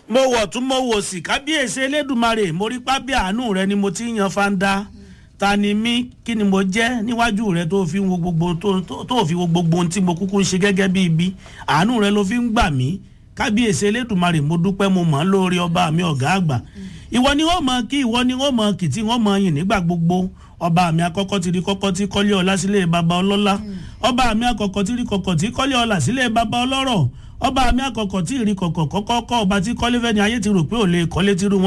mo wọ̀ tún mo wò sí kábíyèsí elédùnmarè mo rí pábí àánú rẹ ni mo ti ń yan fanda ta ni mí kí ni mo jẹ́ níwájú rẹ tó fi wo gbogbo tó tó- tó fi wo gbogbo ohun tí mo kúkú ń ṣe gẹ́gẹ́ bí ibi àánú rẹ ló fi ń gbà mí kábíyèsí elédùnmarè mo dúpẹ́ mo mọ̀ ọ́ lórí ọba mi ọ̀gá àgbà ìwọ ni wọ́n mọ̀ kí ìwọ ni wọ́n mọ̀ kì tí wọ́n mọ̀ yìn nígbà gbogbo ọba mi akọ́kọ́ ti rí kọ́kọ́ tí kọ́lé ọlá sílé baba ọlọ́lá ọba mi akọ́kọ́ ti rí kọ́kọ́ tí kọ́lé ọlá sílé baba ọlọ́rọ̀ ọba mi akọ́kọ́ tí rí kọ́kọ́ kọ́kọ́ kọ́ ọba tí kọ́lé fẹ́ni ayé ti rò pé ò lè kọ́lé tí rú wọn